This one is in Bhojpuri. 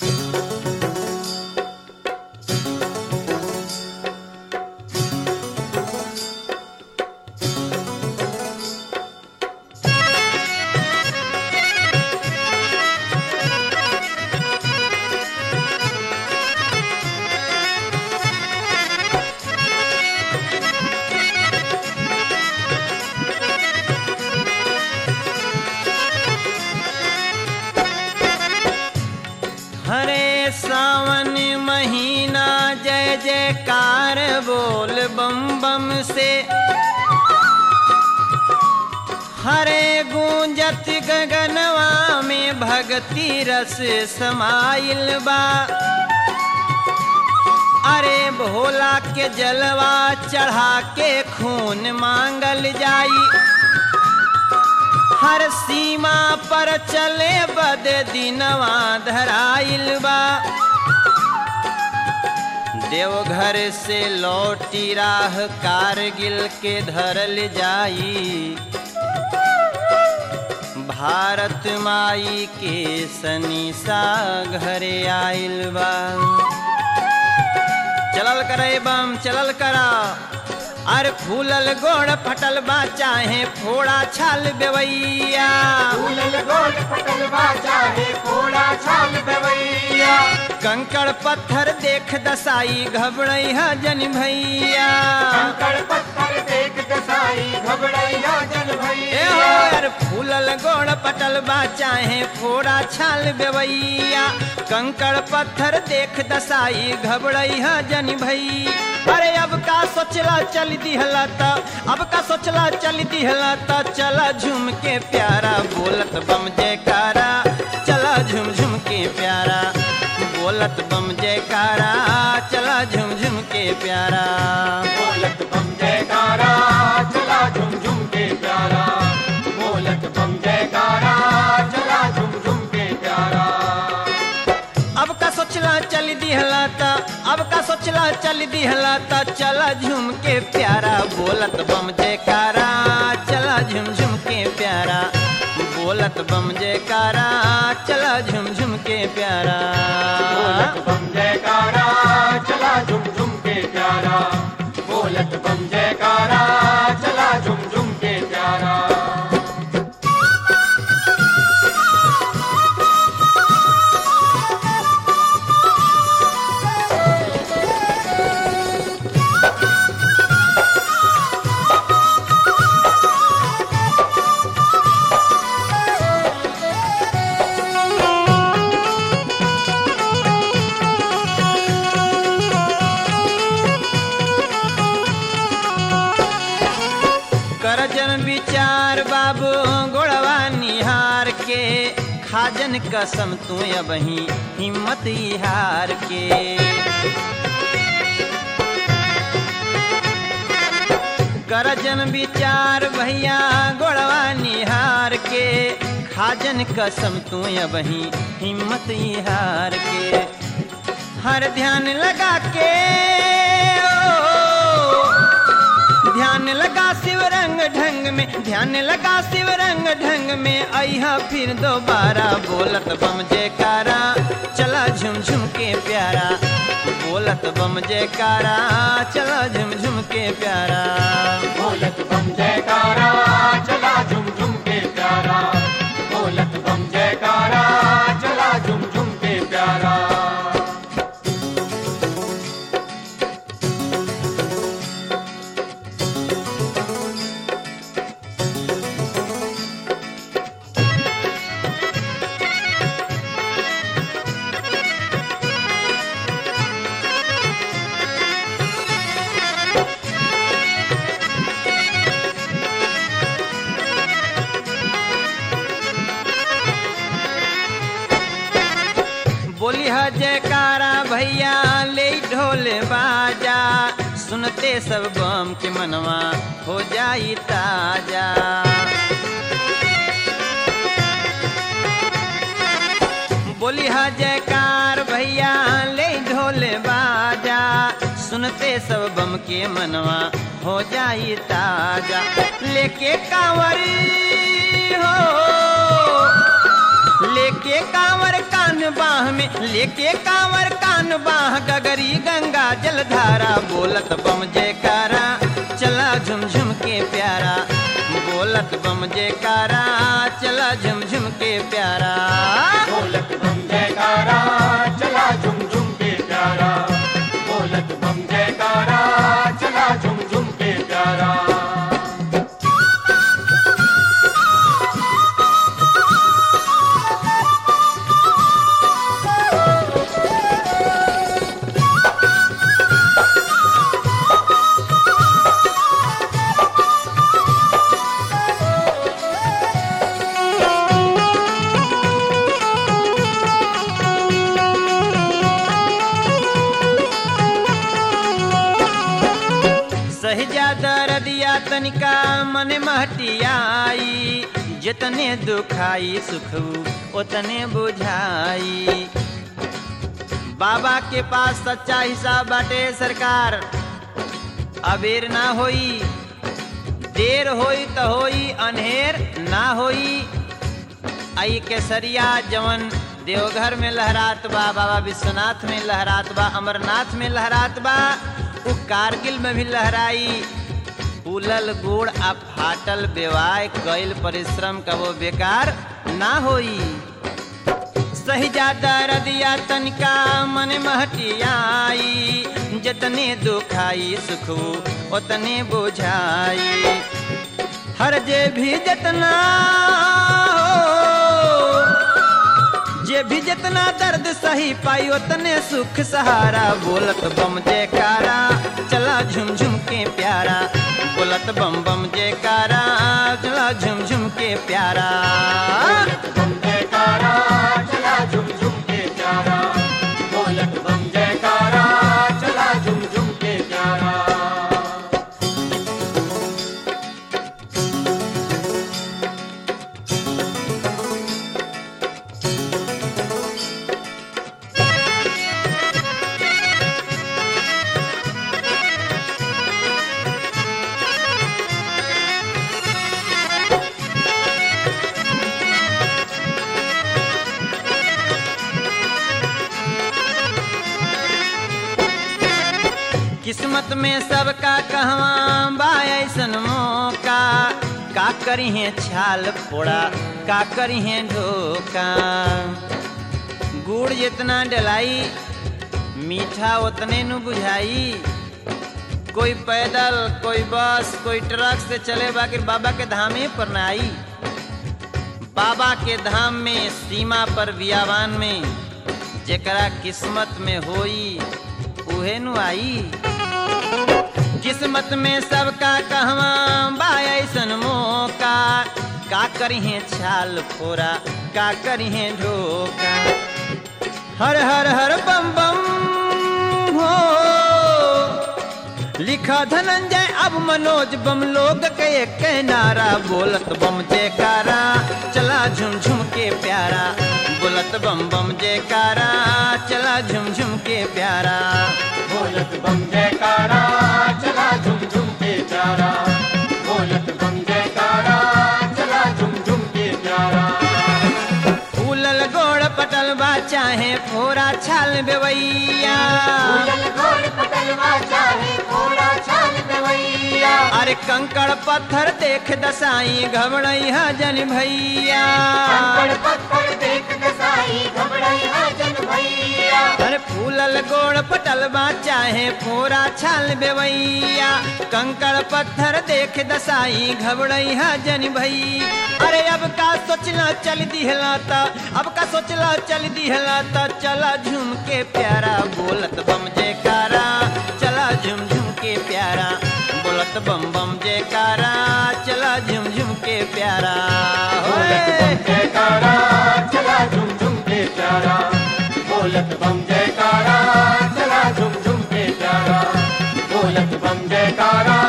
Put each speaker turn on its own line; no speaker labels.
हरे सावन महीना जय जयकार बोल बम बम से हरे गूंजत गगनवा में भक्ति रस समाइल बा अरे भोला के जलवा चढ़ा के खून मांगल जाई हर सीमा पर चले बद दिनवा धराइल बा देवघर से लौटी राह कारगिल के धरल जाई भारत माई के सनीसा घरे आइल बा चलल करे बम चलल करा अरे फूलल गोड़ फटल बा चाहे फोड़ा छाल बेवैया
फूलल गोल पटल बाजा है फोड़ा छाल बवैया
कंकड़ पत्थर देख दसाई घबड़ई है जन भैया
कंकड़ पत्थर देख दसाई घबड़ैया जन
ए
भैया
हो यार फूलल गोड़ पटल बा चाहे फोड़ा छाल बेवैया कंकड़ पत्थर देख दसाई घबड़ई है जन भई अरे अब का सोचला चल दिहला त अब का सोचला चल दिहला त चला झूम के प्यारा बोलत बम जयकारा चला झूम झूम के प्यारा बोलत बम जयकारा चला झूम झूम के प्यारा
बोलत बम जयकारा चला झुम झुम के प्यारा बोलत बम जयकारा चला झुम झुम के प्यारा
अब का सोचला चल दिहला त अब का सोचला चल दिहला त चला झूम के प्यारा बोलत बम जयकारा चला झूम झूम के प्यारा बोलत बम जयकारा चला झूम झूम के प्यारा
बोलत बम जयकारा चला झुम झुम के प्यारा बोलत बम जयकारा चला झुम झुम के प्यारा
करजन विचार बाबू गोड़वा निहार के खाजन कसम तू अबही हिम्मत ही हार के करजन विचार भैया गोड़वा निहार के खाजन कसम तू अबही हिम्मत ही हार के हर ध्यान लगा के ओ, ध्यान लगा शिव रंग ढंग में ध्यान लगा शिव रंग ढंग में अहा फिर दोबारा बोलत बम जयकारा चला झुम झुम के प्यारा बोलत बम जयकारा चला झुम झुम के प्यारा
बोलत बम जयकारा चला झुम झुम के प्यारा बोलत बम जयकारा चला झुम झुम के प्यारा
बोली है जयकारा भैया ले ढोल बाजा सुनते सब बम के मनवा हो जाई ताजा बोली है जयकार भैया ले ढोल बाजा सुनते सब बम के मनवा हो जाई ताजा लेके कांवरी हो लेके कांवर कान बाह में लेके कांवर कान बाह गगरी गंगा जलधारा बोलत बम जयकारा चला झुमझुम के प्यारा बोलत बम जयकारा चला झुमझुम के प्यारा
बोलत बम जयकारा चला झुम झुम के प्यारा बोलत बम जयकारा चला झुम झुम के प्यारा
सहजादा रदिया तनिका मन महटियाई जितने दुखाई सुख उतने बुझाई बाबा के पास सच्चा हिसाब बाटे सरकार अबेर ना होई देर होई त होई अनहेर ना होई आई केसरिया जवन देवघर में लहरात बा बाबा विश्वनाथ में लहरात बा अमरनाथ में लहरात बा उ कारगिल में भी लहराई फूलल गुड़ आ फाटल बेवाय कईल परिश्रम का वो बेकार ना होई सही जादा रदिया तनिका मन महटियाई जतने दुखाई सुख उतने बुझाई हर जे भी जतना हो जे भी जितना दर्द सही पाई उतने सुख सहारा बोलत बम जयकारा चला झुम झुम के प्यारा बोलत बम बम जयकारा चला झुम झुम के प्यारा
बोलत बम जयकारा चला झुम झुम के प्यारा बोलत बम जयकारा चला झुम झुम के प्यारा
किस्मत में सबका कहवा बा ऐसन मौका का करी है छाल फोड़ा का करी है ढोका गुड़ जितना डलाई मीठा उतने नु बुझाई कोई पैदल कोई बस कोई ट्रक से चले बाकी बाबा के धामे पर ना आई बाबा के धाम में सीमा पर बियावान में जेकरा किस्मत में होई उहे नु आई किस्मत में सबका कहवा बा ऐसन मौका का करिहे छाल फोरा का करिहे ढोका हर हर हर बम बम हो लिखा धनंजय अब मनोज बम लोग के एक नारा बोलत बम जयकारा चला झुम झुम के प्यारा बोलत बम बम जयकारा चला झुम झुम के प्यारा
बोलत बम जयकारा चला झुम झुम के प्यारा बोलत बम जयकारा चला झुम झुम के प्यारा
फूलल गोड़ पटल बा चाहे फोरा छाल बेवैया
फूलल गोड़ पटलवा चाहे घोड़ा छाल गवैया
अरे कंकड़ पत्थर देख दसाई घबड़ई जन भैया
कंकड़ पत्थर देख दसाई घबराई जन भैया
अरे फूलल गोड़ पटल बा चाहे फोरा छाल बेवैया कंकड़ पत्थर देख दसाई घबड़ई जन भई अरे अब का सोचला चल दिहला त अब का सोचला चल दिहला त चला झूम के प्यारा बोलत बम जयकारा चला झुम झुम के प्यारा बोलत बम बम जयकारा चला झुम झुम के प्यारा
बोलत
होए।
बम जयकारा चला झुम झुम के प्यारा बोलत बम जयकारा चला झुम झुम के प्यारा बोलत बम जयकारा